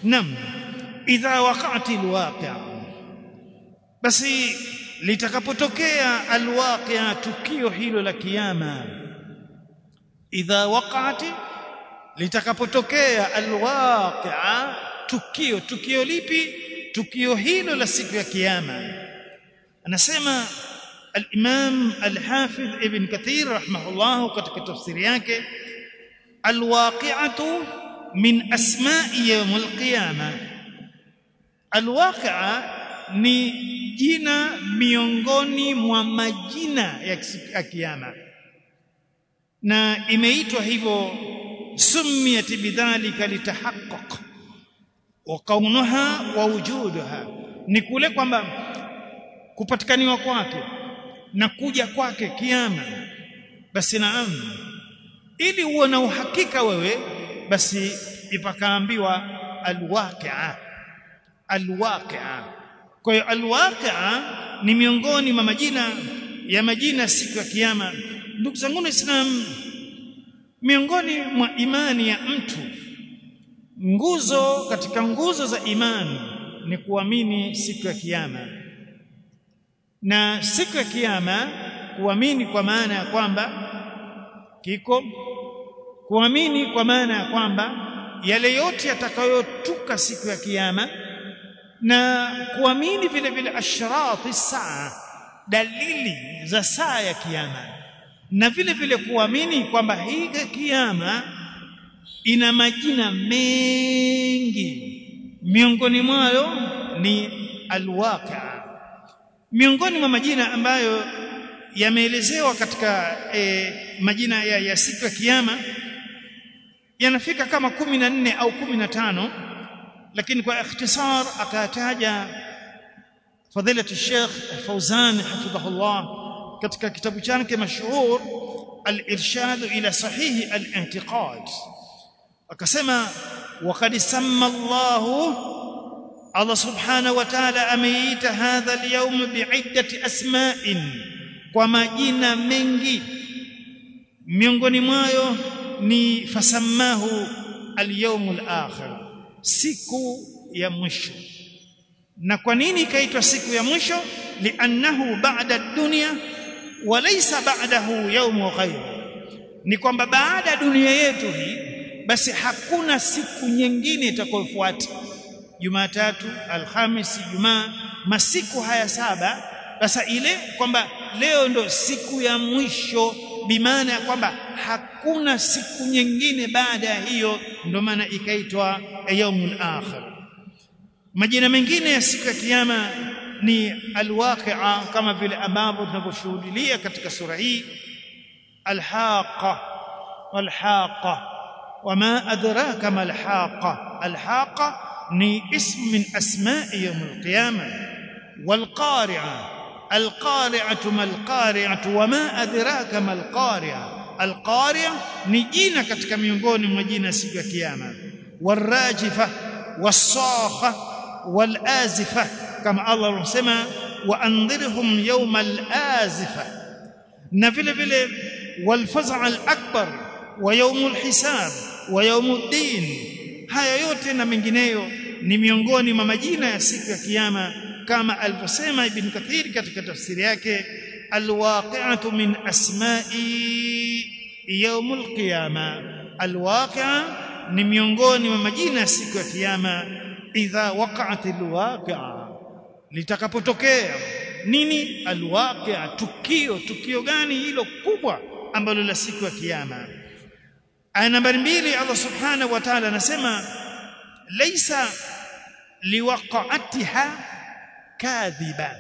nam idha waqa'ati alwaqi'a basi litakapotokea alwaqi'a tukio hilo la kiyama idha waqa'ati litakapotokea alwaqi'a tukio tukio lipi tukio hilo la siku ya kiyama anasema al-Imam al-Hafidh Ibn Kathir rahimahullah katika tafsiri yake alwaqi'atu min asma'i yawm al-qiyama alwaqi'a ni jina miongoni mwa majina ya kiyama na imeitwa hivyo sumiyat bidhalika litahaqqaq wa kaunuha wa wujuduha ni kule kwamba kupatikaniwa kwake na kuja kwake kiama basi naam ili uwe na uhakika wewe basi ipakaambiwa alwaqi'a alwaqi'a kwa hiyo alwaqi'a ni miongoni mwa majina ya majina siku ya kiyama ndugu zangu waislamu miongoni mwa imani ya mtu nguzo katika nguzo za imani ni kuamini siku ya kiyama na siku ya kiyama kuamini kwa maana ya kwamba kiko kuamini kwa maana ya kwamba yale yote yatakayotuka siku ya kiyama na kuamini vile vile ashrati saa dalili za saa ya kiyama na vile vile kuamini kwamba hii kiyama ina majina mengi miongoni mwayo ni alwaqa miongoni mwa majina ambayo yameelezewa katika e, majina ya, ya siku ya kiyama yanafika kama kumi na nne au kumi na tano lakini kwa ikhtisar akataja fadilatu Sheikh Fauzan hafidhahullah katika kitabu chake mashhur al-irshad ila sahihi al-i'tiqad akasema waqad samma Allah Allah subhanahu wa ta'ala ameita hadha al-yawm bi'iddati asma'in kwa majina mengi miongoni mwayo ni fasammahu al-yawm al-akhir siku ya mwisho na kwa nini ikaitwa siku ya mwisho li'annahu ba'da ad-dunya wa laysa ba'dahu yawm ghayr ni kwamba baada ya dunia yetu hii basi hakuna siku nyingine itakayofuata Jumatatu, Alhamisi, Jumaa, masiku haya saba sasa ile kwamba leo ndo siku ya mwisho bimaana ya kwamba hakuna siku nyingine baada ya hiyo ndo maana ikaitwa yaumul akhir majina mengine ya siku ya kiyama ni alwaqi'a kama vile ambavyo tunavyoshuhudia katika sura hii alhaqa walhaqa wama adraka ma alhaqa alhaqa ni ism min asma'i yawm alqiyama walqari'a alqari'atu ma alqari'atu wama adraka ma alqari'a alqari'a ni jina katika miongoni mwa jina siku ya kiyama warajifa wasakha walazifa kama Allah anasema waandhirhum yawma alazifa na vile vile walfaza alakbar wa yawmul hisab wa yawmuddin haya yote na mengineyo ni miongoni mwa majina ya siku ya kiyama kama alivyosema ibn kathir katika tafsiri yake alwaqi'atu min asma'i yawmul qiyama alwaqi'a ni miongoni mwa majina ya siku ya kiyama idha waqa'at alwaqi'a litakapotokea nini alwaqi'a tukio tukio gani hilo kubwa ambalo la siku ya kiyama aya nambari mbili Allah subhanahu wa ta'ala anasema laysa liwaqa'atiha kadhiba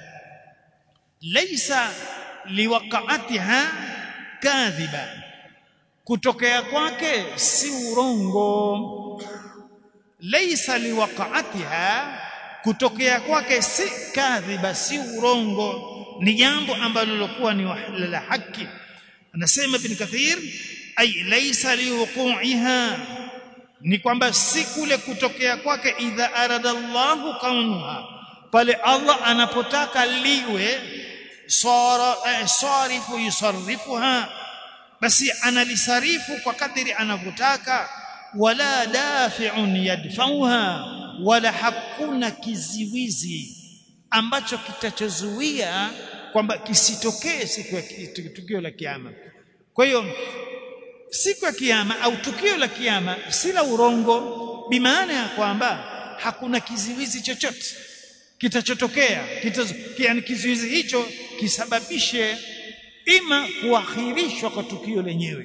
laysa liwaqa'atiha kadhiba kutokea kwake si urongo laysa liwaqa'atiha kutokea kwake si kadhiba si urongo ni jambo ambalo lilokuwa ni la haki anasema ibn kathir ay laysa liwuqu'iha ni kwamba si kule kutokea kwake idha arada Allahu kaunuha pale Allah anapotaka liwe sara eh, sarifu yusarrifuha basi analisarifu kwa kadiri anavyotaka wala dafi'un yadfauha wala hakuna kiziwizi ambacho kitachozuia kwamba kisitokee siku ya tukio la kiyama kwa hiyo siku ya kiyama au tukio la kiyama si la urongo bimaana ya kwamba hakuna kiziwizi chochote kitachotokea yani kizuizi hicho kisababishe ima kuakhirishwa kwa tukio lenyewe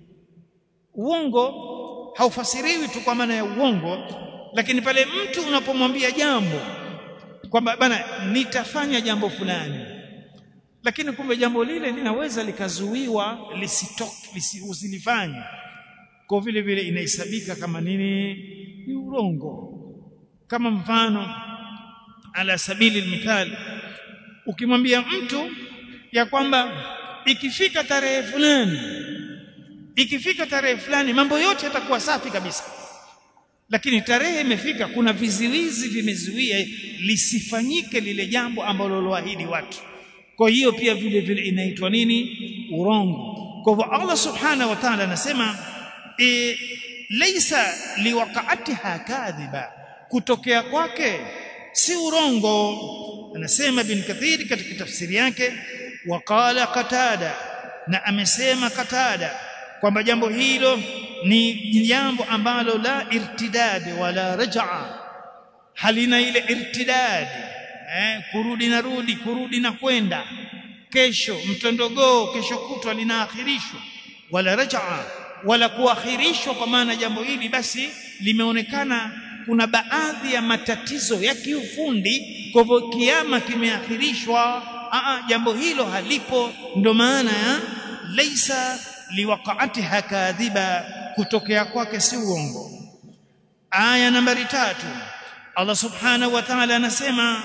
uongo haufasiriwi tu kwa maana ya uongo lakini pale mtu unapomwambia jambo kwamba bana nitafanya jambo fulani lakini kumbe jambo lile linaweza likazuiwa lisitoke usilifanye kwa vile vile inahesabika kama nini ni urongo kama mfano ala sabili mithali ukimwambia mtu ya kwamba ikifika tarehe fulani ikifika tarehe fulani mambo yote yatakuwa safi kabisa lakini tarehe imefika kuna viziwizi vimezuia lisifanyike lile jambo ambalo loahidi watu kwa hiyo pia vile vile inaitwa nini urongo kwa hivyo Allah subhanahu wa ta'ala anasema e, laysa liwaqa'atiha kadhiba kutokea kwake si urongo anasema bin kathir katika tafsiri yake waqala qatada na amesema qatada kwamba jambo hilo ni jambo ambalo la irtidad wala raj'a halina ile irtidad eh, kurudi na rudi kurudi na kwenda kesho mtondogoo kesho kutwa linaakhirishwa wala raj'a wala kuakhirishwa kwa maana jambo hili basi limeonekana kuna baadhi ya matatizo ya kiufundi kwa hivyo kiama kimeakhirishwa a jambo hilo halipo ndo maana ya laisa liwaqa'atiha kadhiba kutokea kwake si uongo aya nambari tatu Allah subhanahu wa ta'ala anasema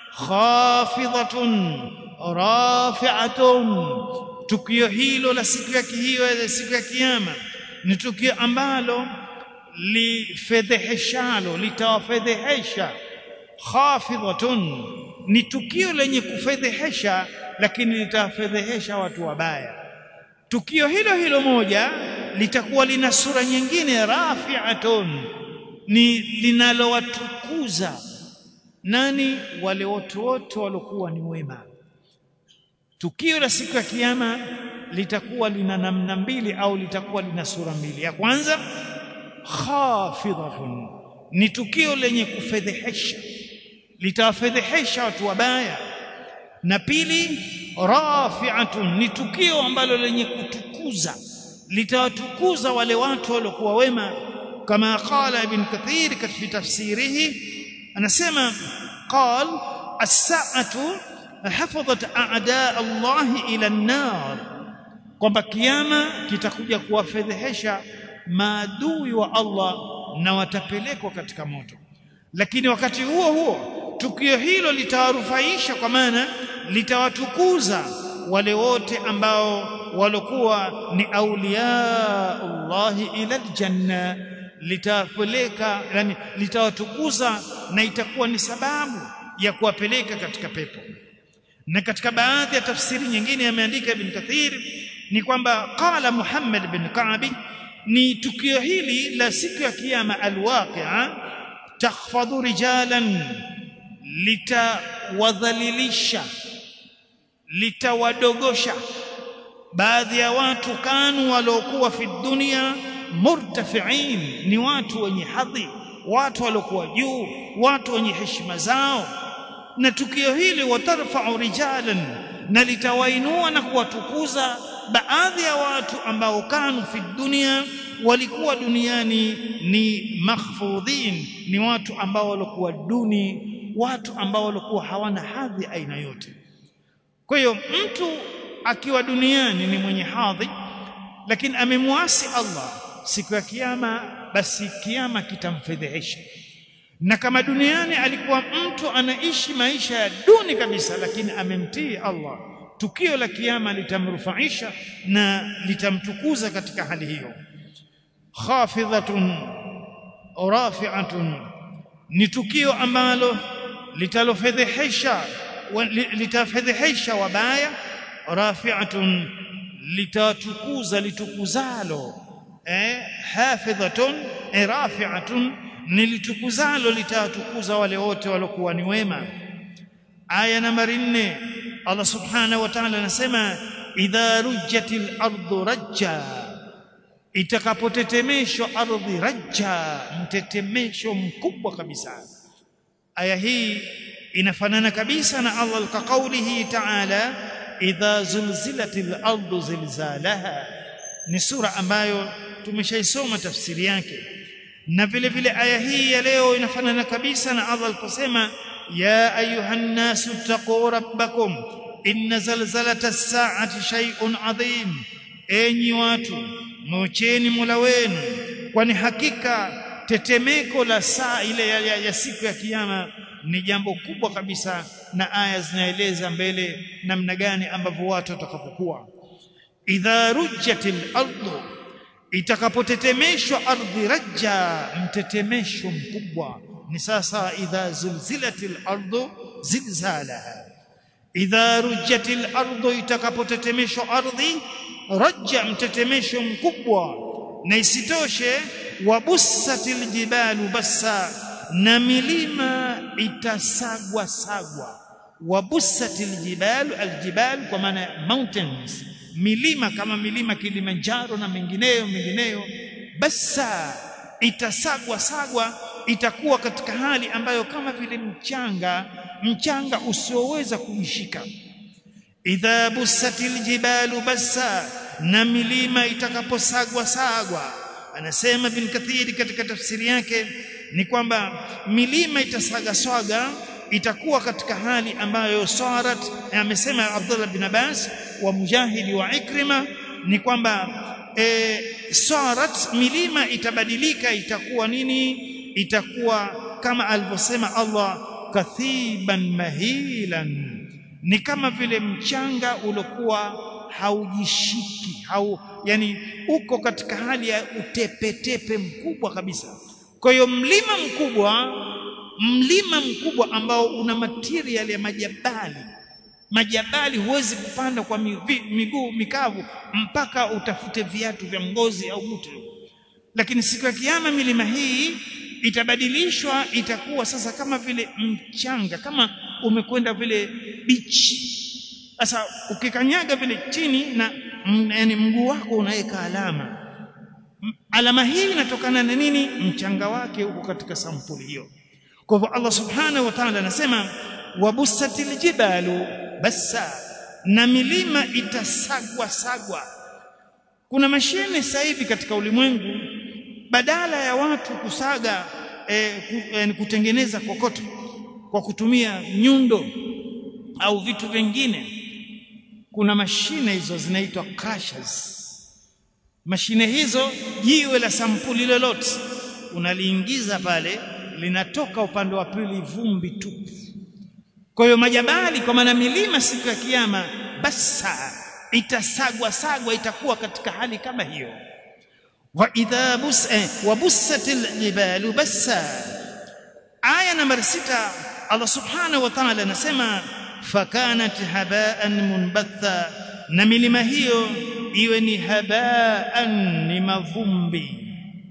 khafidhatun rafi'atun tukio hilo la siku ya hiyo siku ya kiyama ni tukio ambalo lifedheheshalo litawafedhehesha khafidhatun ni tukio lenye kufedhehesha lakini litawafedhehesha watu wabaya tukio hilo hilo moja litakuwa lina sura nyingine rafi'atun ni linalowatukuza nani wale watu wote waliokuwa ni wema tukio la siku ya kiyama litakuwa lina namna mbili au litakuwa lina sura mbili ya kwanza khafidhatun ni tukio lenye kufedhehesha litawafedhehesha watu wabaya na pili rafi'atun ni tukio ambalo lenye kutukuza litawatukuza wale watu waliokuwa wema kama qala ibn kathir katika tafsirihi anasema qal as-sa'atu hafadhat a'da Allah ila an-nar kwamba kiyama kitakuja kuwafedhehesha maadui wa Allah na watapelekwa katika moto lakini wakati huo huo tukio hilo litawarufaisha kwa maana litawatukuza wale wote ambao walokuwa ni auliya Allah ila aljanna litawapeleka yani litawatukuza na itakuwa ni sababu ya kuwapeleka katika pepo na katika baadhi ya tafsiri nyingine ameandika ibn Kathir ni kwamba qala Muhammad bin Ka'bi ni tukio hili la siku ya kiyama alwaqi'a takhfadhu rijalan litawadhalilisha litawadogosha baadhi ya watu kanu waliokuwa fi dunia murtafiin ni watu wenye hadhi watu waliokuwa juu watu wenye heshima zao na tukio hili watarfa'u rijalan na litawainua na kuwatukuza baadhi ya watu ambao kanu fi dunia walikuwa duniani ni makhfudhin ni watu ambao walikuwa duni watu ambao walikuwa hawana hadhi aina yote kwa hiyo mtu akiwa duniani ni mwenye hadhi lakini amemwasi Allah siku ya kiyama basi kiyama kitamfedhehesha na kama duniani alikuwa mtu anaishi maisha ya duni kabisa lakini amemtii Allah tukio la kiyama litamrufaisha na litamtukuza katika hali hiyo khafidhatun rafi'atun ni tukio ambalo litalofedhehesha litafedhehesha wabaya rafi'atun litatukuza litukuzalo eh hafidhatun eh, rafi'atun nilitukuzalo litawatukuza wale wote waliokuwa ni wema aya nambari 4 Allah subhanahu wa ta'ala anasema idha rujjatil ardu rajja itakapotetemeshwa ardhi rajja mtetemesho mkubwa kabisa aya hii inafanana kabisa na Allah ka kaulihi ta'ala idha zulzilatil ardu zilzalaha ni sura ambayo tumeshaisoma tafsiri yake na vile vile aya hii ya leo inafanana kabisa na Allah aliposema ya ayuhan nasu taqu rabbakum inna zalzalata as-sa'ati shay'un adhim enyi watu mocheni Mola wenu kwani hakika tetemeko la saa ile ya, ya, ya siku ya kiyama ni jambo kubwa kabisa na aya zinaeleza mbele namna gani ambavyo watu watakapokuwa idha rujjatil ardu itakapotetemeshwa ardhi rajja mtetemesho mkubwa ni sasa idha zulzilatil ardu zilzalaha idha rujjatil ardu itakapotetemeshwa ardhi rajja mtetemesho mkubwa na isitoshe wabussatil jibalu bassa na milima itasagwa sagwa wabussatil jibalu aljibalu kwa maana mountains milima kama milima Kilimanjaro na mengineyo mengineyo basa itasagwa sagwa itakuwa katika hali ambayo kama vile mchanga mchanga usioweza kuishika idha bussatil jibalu bassa na milima itakaposagwa sagwa anasema bin kathiri katika tafsiri yake ni kwamba milima itasaga swaga itakuwa katika hali ambayo sarat amesema Abdullah bin Abbas wa Mujahidi wa Ikrima ni kwamba e, sarat milima itabadilika itakuwa nini itakuwa kama alivyosema Allah kathiban mahilan ni kama vile mchanga uliokuwa haujishiki hau yani uko katika hali ya utepetepe mkubwa kabisa kwa hiyo mlima mkubwa mlima mkubwa ambao una material ya majabali majabali huwezi kupanda kwa miguu mikavu mpaka utafute viatu vya ngozi au mtu lakini siku ya kiyama milima hii itabadilishwa itakuwa sasa kama vile mchanga kama umekwenda vile bichi sasa ukikanyaga vile chini na yani mguu wako unaweka alama alama hii inatokana na nini mchanga wake uko katika sampuli hiyo kwa hivyo Allah subhanahu wa ta'ala anasema wabussatil jibalu bassa na milima itasagwa sagwa kuna mashine sasa hivi katika ulimwengu badala ya watu kusaga e, ku, e, kutengeneza kokoto kwa kutumia nyundo au vitu vingine kuna mashine hizo zinaitwa crushers mashine hizo jiwe la sampuli lolote unaliingiza pale linatoka upande wa pili vumbi tupu kwa hiyo majabali kwa maana milima siku ya kiyama basa itasagwa sagwa itakuwa katika hali kama hiyo wa idha bus eh, wa bussatil jibalu bassa aya nambari sita Allah subhanahu wa ta'ala anasema fakanat haba'an munbatha na milima hiyo iwe ni haba'an ni mavumbi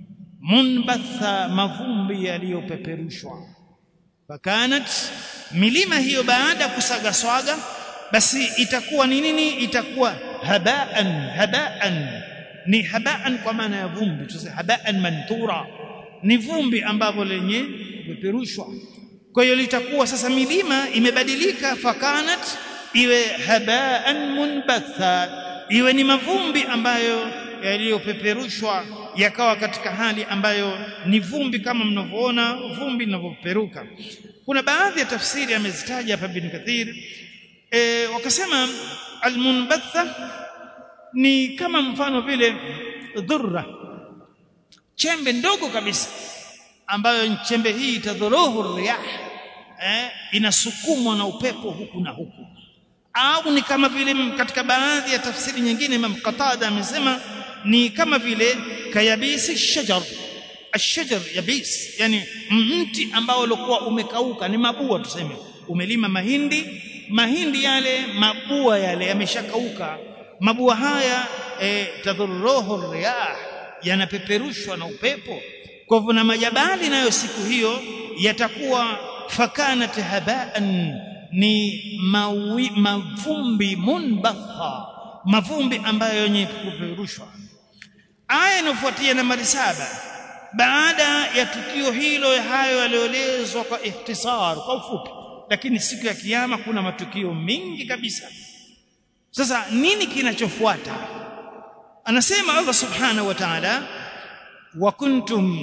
munbatha mavumbi yaliyopeperushwa fakanat milima hiyo baada ya kusaga swaga basi itakuwa ni nini itakuwa habaan habaan ni habaan kwa maana ya vumbi tuseme habaan manthura ni vumbi ambavyo lenye kupeperushwa kwa hiyo litakuwa sasa milima imebadilika fakanat iwe habaan munbatha iwe ni mavumbi ambayo yaliyopeperushwa yakawa katika hali ambayo ni vumbi kama mnavyoona vumbi linavyopeperuka kuna baadhi ya tafsiri amezitaja hapa bin Kathir e, wakasema almunbatha ni kama mfano vile dhurra chembe ndogo kabisa ambayo chembe hii itadhuruhu riyah eh, inasukumwa na upepo huku na huku au ni kama vile katika baadhi ya tafsiri nyingine Imam Qatada amesema ni kama vile kayabisi shajar ashajar yabis yani mti ambao ulikuwa umekauka ni mabua tuseme umelima mahindi mahindi yale mabua yale yameshakauka mabua haya e, tadhurruhu riyah yanapeperushwa na upepo kwa hivyo na majabali nayo siku hiyo yatakuwa fakanat habaan ni mawi, mavumbi munbatha mavumbi ambayo yenye kupeperushwa aya inayofuatia nambari saba baada ya tukio hilo hayo yaliyoelezwa kwa ikhtisar kwa ufupi lakini siku ya kiyama kuna matukio mengi kabisa sasa nini kinachofuata anasema Allah subhanahu wa ta'ala wa kuntum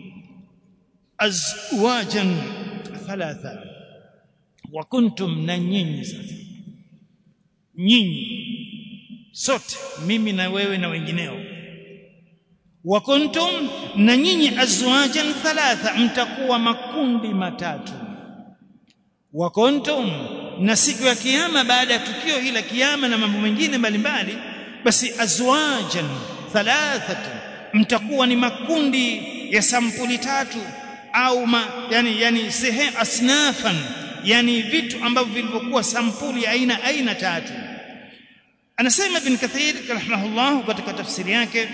azwajan thalatha wa kuntum na nyinyi sasa nyinyi sote mimi na wewe na wengineo wa kuntum na nyinyi azwajan thalatha mtakuwa makundi matatu wa kuntum na siku ya kiyama baada ya tukio hili la kiyama na mambo mengine mbalimbali basi azwajan thalathatu mtakuwa ni makundi ya sampuli tatu au ma, yani yani sehemu asnafan yani vitu ambavyo vilivyokuwa sampuli ya aina aina tatu anasema ibn kathir rahimahullah katika tafsiri yake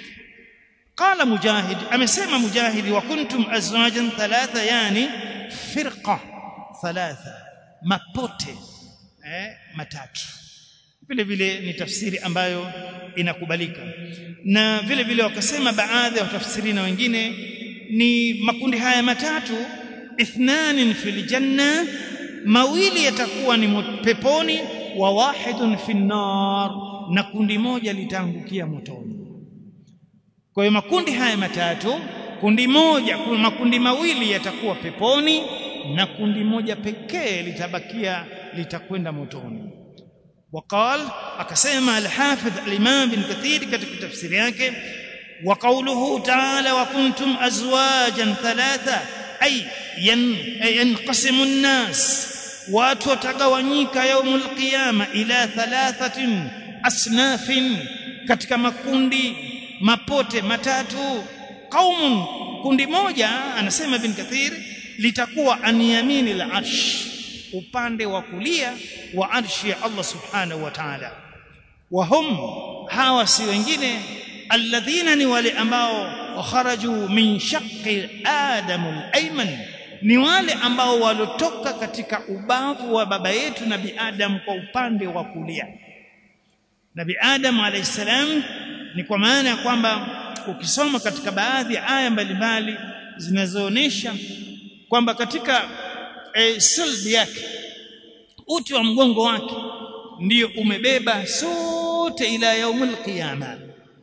qala mujahid amesema mujahid wa kuntum azwajan thalatha yani firqa thalatha mapote eh, matatu vile vile ni tafsiri ambayo inakubalika na vile vile wakasema baadhi ya watafsirina wengine ni makundi haya matatu ithnanin fil janna mawili yatakuwa ni peponi wa wahidun fin nar na kundi moja litaangukia motoni kwa hiyo makundi haya matatu kundi moja makundi mawili yatakuwa peponi na kundi moja pekee litabakia litakwenda motoni وقال akasema al-Hafidh al-Imam bin Kathir katika tafsiri yake wa qawluhu ta'ala wa kuntum azwajan thalatha ay yanqasimu an-nas watu watagawanyika yaumul qiyama ila thalathatin asnafin katika makundi mapote matatu qaumun kundi moja anasema bin Kathir litakuwa an yaminil arsh upande wa kulia wa arshi ya Allah subhanahu wa ta'ala wa hum hawa si wengine alladhina ni wale ambao kharaju min shaqqi adam al-ayman ni wale ambao walotoka katika ubavu wa baba yetu nabi adam kwa upande wa kulia nabi adam alayhi salam ni kwa maana ya kwamba ukisoma katika baadhi ya aya mbalimbali zinazoonesha kwamba katika e, silbi yake uti wa mgongo wake ndiyo umebeba sote ila yaumul qiyama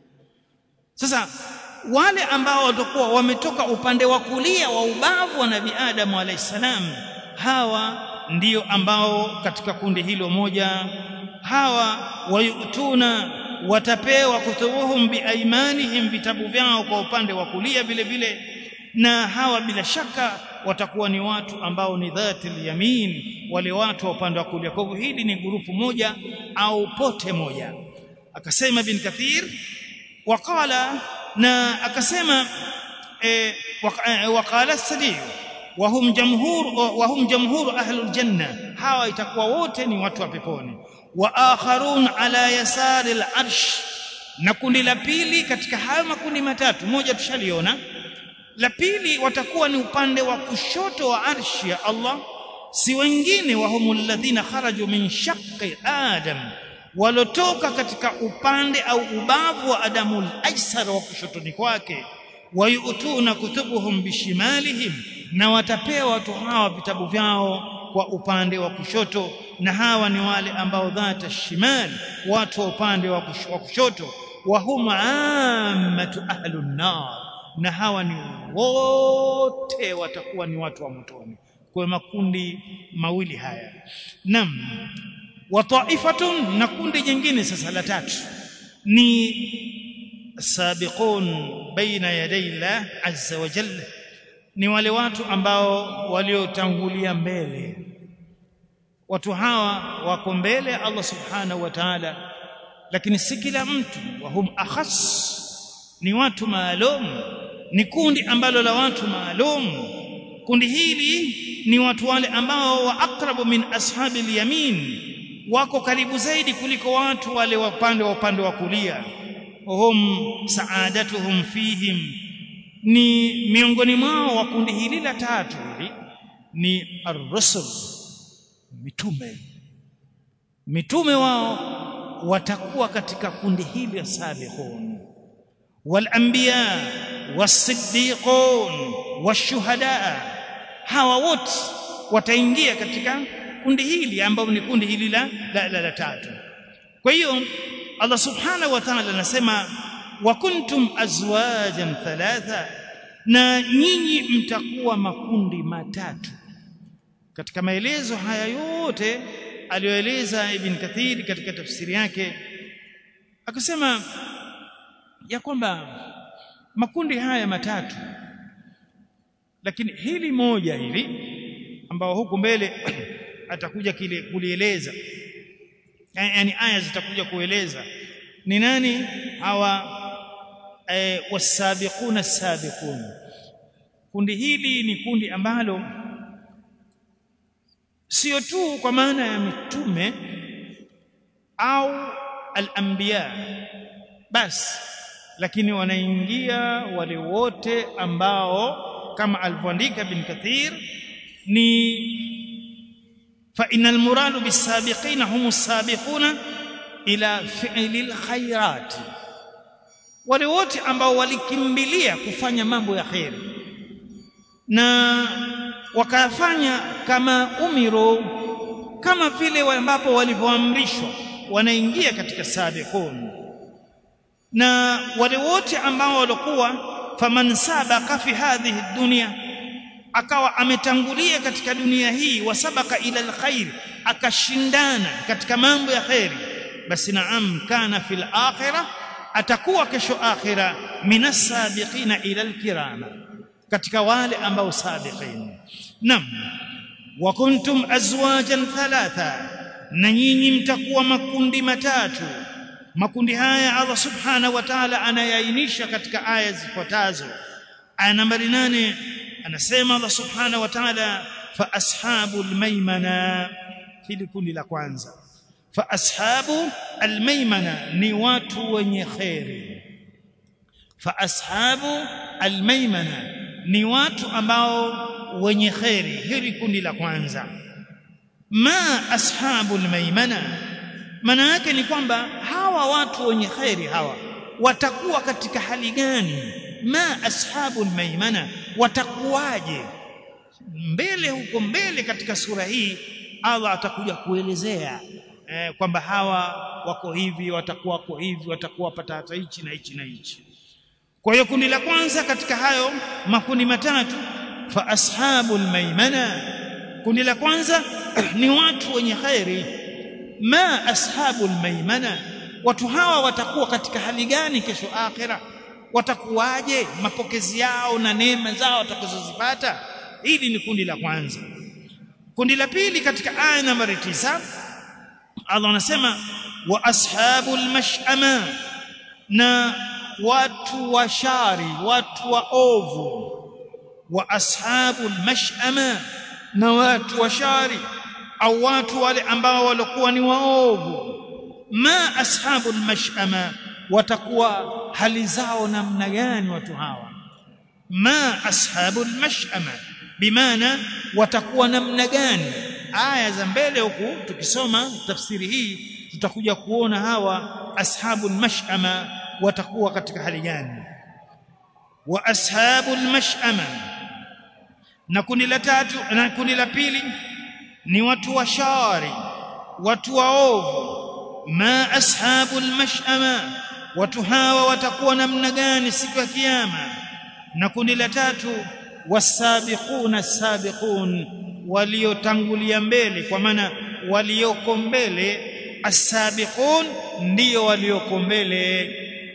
sasa wale ambao watakuwa wametoka upande wa kulia wa ubavu wa nabii Adam alayhisalam hawa ndiyo ambao katika kundi hilo moja hawa wayutuna watapewa kutubuhum biaimanihim vitabu vyao kwa upande wa kulia vile vile na hawa bila shaka watakuwa ni watu ambao ni dhatil yamin wale watu wa upande wa kulia kwa hivyo hili ni grupu moja au pote moja akasema bin kathir waqala na akasema eh, waqala sadi wahum jamhur wahum jamhur ahlul janna hawa itakuwa wote ni watu wa peponi wa akharun ala yasari al-arsh na kundi la pili katika haya makundi matatu moja tushaliona la pili watakuwa ni upande wa kushoto wa arshi ya Allah si wengine wa humul ladhina kharaju min shaqqi adam walotoka katika upande au ubavu wa adamul aisar wa kushotoni kwake wayutuna kutubuhum bishimalihim na watapewa watu hawa vitabu vyao kwa upande wa kushoto na hawa ni wale ambao dhata shimal watu wa upande wa kushoto wa hum ammatu ahlun nar na hawa ni wote watakuwa ni watu wa motoni kwa makundi mawili haya nam wa ta'ifatun na kundi jingine sasa la tatu ni sabiqun baina yaday Allah azza wa jalla ni wale watu ambao waliotangulia mbele watu hawa wako mbele Allah subhanahu wa ta'ala lakini si kila mtu wa hum akhas ni watu maalum ni kundi ambalo la watu maalum kundi hili ni watu wale ambao wa aqrabu min ashabil yamin wako karibu zaidi kuliko watu wale wa upande wa upande wa kulia hum saadatuhum fihim ni miongoni mwao wa kundi hili la tatu hili ni ar-rusul mitume mitume wao watakuwa katika kundi hili la sabiqun wal anbiya was-siddiqun wash-shuhada hawa wote wataingia katika kundi hili ambalo ni kundi hili la, la, la, la tatu kwa hiyo Allah subhanahu wa ta'ala anasema wa kuntum azwajan thalatha na nyinyi mtakuwa makundi matatu katika maelezo haya yote aliyoeleza Ibn Kathir katika tafsiri yake akasema ya kwamba makundi haya matatu lakini hili moja hili ambao huku mbele atakuja kile kulieleza yani aya zitakuja kueleza ni nani hawa e, wasabiquna sabiqun kundi hili ni kundi ambalo sio tu kwa maana ya mitume au al-anbiya basi lakini wanaingia wale wote ambao kama alivyoandika bin Kathir ni fa innal muradu bisabiqina humus sabiquna ila fi'lil khairat wale wote ambao walikimbilia kufanya mambo ya khair na wakafanya kama umiro kama vile ambapo walivyoamrishwa wanaingia katika sabiqun na wale wote ambao walikuwa faman sabaka fi hadhihi dunya akawa ametangulia katika dunia hii wasabaka ila alkhair akashindana katika mambo ya khairi basi naam kana fil akhirah atakuwa kesho akhira minas sabiqina ila alkirama katika wale ambao sabiqin nam wa kuntum azwajan thalatha na nyinyi mtakuwa makundi matatu makundi haya Allah subhanahu wa ta'ala anayainisha katika aya zifuatazo aya nambari nane anasema Allah subhanahu wa ta'ala fa ashabul maimana hili kundi la kwanza fa ashabu almaimana ni watu wenye khairi fa ashabu almaimana ni watu ambao wenye khairi hili kundi la kwanza ma ashabu almaimana maana yake ni kwamba hawa watu wenye khairi hawa watakuwa katika hali gani ma ashabu almaimana watakuwaje mbele huko mbele katika sura hii Allah atakuja kuelezea eh, kwamba hawa wako hivi watakuwa wako hivi watakuwa pata hata hichi na hichi na hichi kwa hiyo kundi la kwanza katika hayo makundi matatu fa ashabul maimana kundi la kwanza ni watu wenye khairi ma ashabul maimana watu hawa watakuwa katika hali gani kesho akhira watakuwaje mapokezi yao na neema zao watakazozipata hili ni kundi la kwanza kundi la pili katika aya nambari tisa Allah anasema wa ashabul mash'ama na watu wa shari watu wa ovu wa ashabul mash'ama na watu wa shari au watu wale ambao walikuwa ni waovu ma ashabul mash'ama watakuwa hali zao namna gani watu hawa ma ashabul mash'ama bimaana watakuwa namna gani aya za mbele huku tukisoma tafsiri hii tutakuja kuona hawa ashabul mash'ama watakuwa katika hali gani wa ashabul mash'ama na kundi la tatu na kundi la pili ni watu wa shari watu waovu ma ashabul mash'ama watu hawa watakuwa namna gani siku ya kiyama na kundi la tatu wasabiquna sabiqun waliotangulia mbele kwa maana walioko mbele asabiqun ndio walioko mbele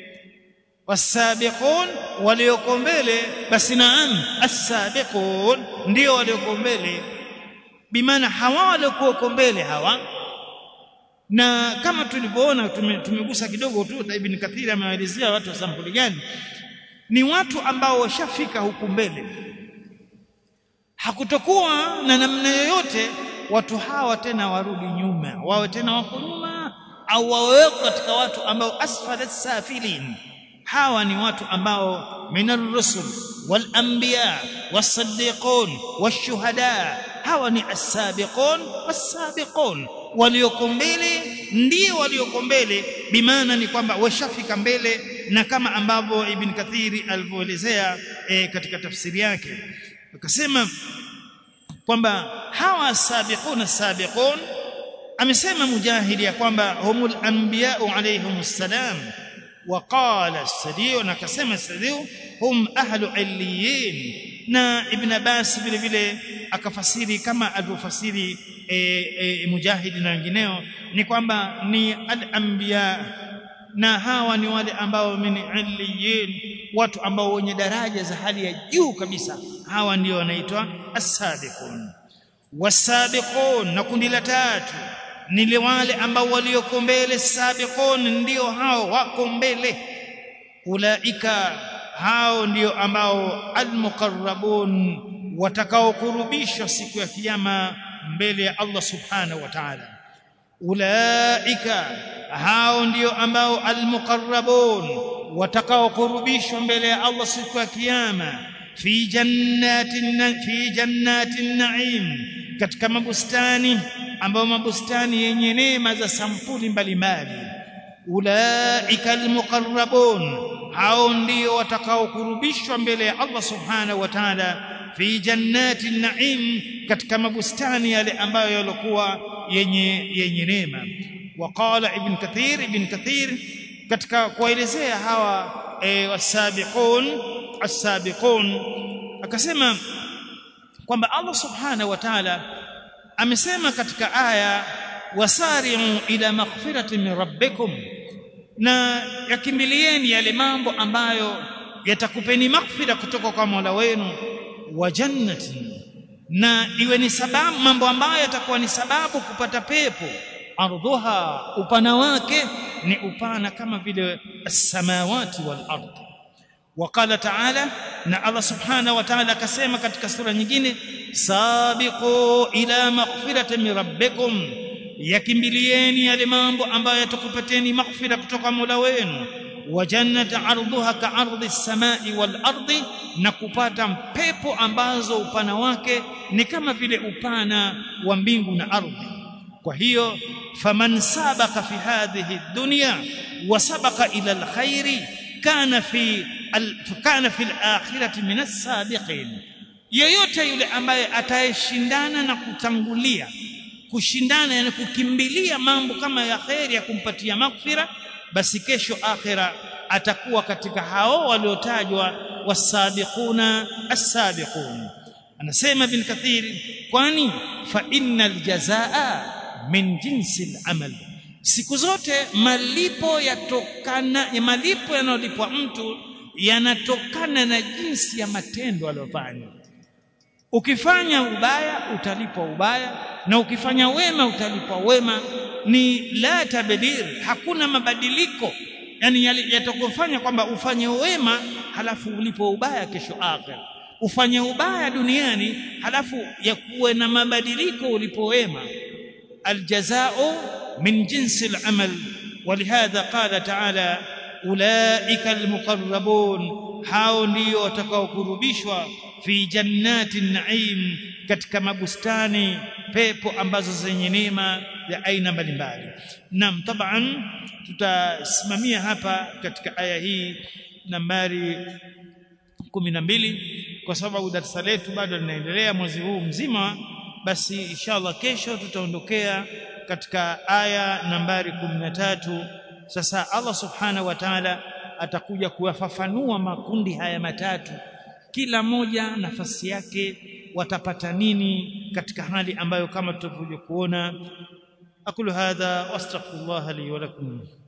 wasabiqun walioko mbele basi naam asabiqun ndio walioko mbele bimaana hawa walioko mbele hawa na kama tulivyoona tumegusa kidogo tu Ibn Kathir amewaelezea watu wa sampuli gani ni watu ambao washafika huku mbele hakutokuwa na namna yoyote watu hawa tena warudi nyuma wawe tena wako nyuma au wawe katika watu ambao asfalat safilin hawa ni watu ambao minar rusul walanbiya wasaddiqun washuhada hawa ni as-sabiqun was-sabiqun walioko mbele ndio walioko mbele bimaana ni kwamba washafika mbele na kama ambavyo ibn kathiri alivyoelezea e, katika tafsiri yake akasema kwamba hawa sabiqun sabiqun amesema mujahidi ya kwamba humul anbiya'u alayhimus salam وقال السديو na akasema السديو hum ahlu illiyin na ibn abbas vile vile akafasiri kama alivyofasiri e, e, mujahidi na wengineo ni kwamba ni al-anbiya na hawa ni wale ambao min illiyin watu ambao wenye daraja za hali ya juu kabisa hawa ndio wanaitwa as-sabiqun was-sabiqun na kundi la tatu ni wale ambao walioko mbele sabiqun ndio hao wako mbele ulaika hao ndio ambao almuqarrabun watakaokurubishwa siku ya kiyama mbele ya Allah subhanahu wa ta'ala ulaika hao ndio ambao almuqarrabun watakaokurubishwa mbele ya Allah siku ya kiyama fi jannatin fi jannatin na'im katika mabustani ambao mabustani yenye neema za sampuli mbalimbali ulaika almuqarrabun hao ndio watakaokurubishwa mbele ya Allah subhanahu wa ta'ala fi jannati naim katika mabustani yale ambayo yalikuwa yenye yenye neema waqala ibn kathir ibn kathir katika kuelezea hawa e, wasabiqun as-sabiqun akasema kwamba Allah subhanahu wa ta'ala amesema katika aya wasari'u ila maghfiratin min rabbikum na yakimbilieni yale mambo ambayo yatakupeni maghfira kutoka kwa Mola wenu wa jannatin na iwe ni sababu mambo ambayo yatakuwa ni sababu kupata pepo ardhuha upana wake ni upana kama vile as-samawati wal ardh وقال تعالى na Allah subhanahu wa ta'ala akasema katika sura nyingine sabiqu ila maghfiratin min rabbikum yakimbilieni yale mambo ambayo yatakupateni maghfira kutoka Mola wenu wa jannati ardhuha ka ardhi samai wal ardi na kupata pepo ambazo upana wake ni kama vile upana wa mbingu na ardhi kwa hiyo faman sabaka fi hadhihi dunya wa sabaka ila alkhairi kana fi kana fi alakhirati min as-sabiqin yeyote yule ambaye atayeshindana na kutangulia kushindana yani kukimbilia mambo kama ya khairi ya kumpatia maghfira basi kesho akhira atakuwa katika hao waliotajwa wasabiquna as-sabiqun anasema bin kathir kwani fa innal jazaa min jinsi al-amal siku zote malipo yatokana ya malipo yanayolipwa mtu yanatokana na jinsi ya matendo aliyofanya ukifanya ubaya utalipwa ubaya na ukifanya wema utalipwa wema ni la tabdir hakuna mabadiliko yani yatakufanya kwamba ufanye wema halafu ulipo ubaya kesho akhir ufanye ubaya duniani halafu yakuwe na mabadiliko ulipo wema aljazao min jinsi al-amal ولهذا قال تعالى أولئك المقربون hao ndio watakaokurubishwa fi jannati naim katika mabustani pepo ambazo zenye neema ya aina mbalimbali nam taban tutasimamia hapa katika aya hii nambari kumi na mbili kwa sababu darasa letu bado linaendelea mwezi huu mzima basi inshallah kesho tutaondokea katika aya nambari kumi na tatu sasa Allah subhanahu wa ta'ala atakuja kuyafafanua makundi haya matatu kila moja nafasi yake watapata nini katika hali ambayo kama tutavyokuona akulu hadha wastaghfirullah li wa lakum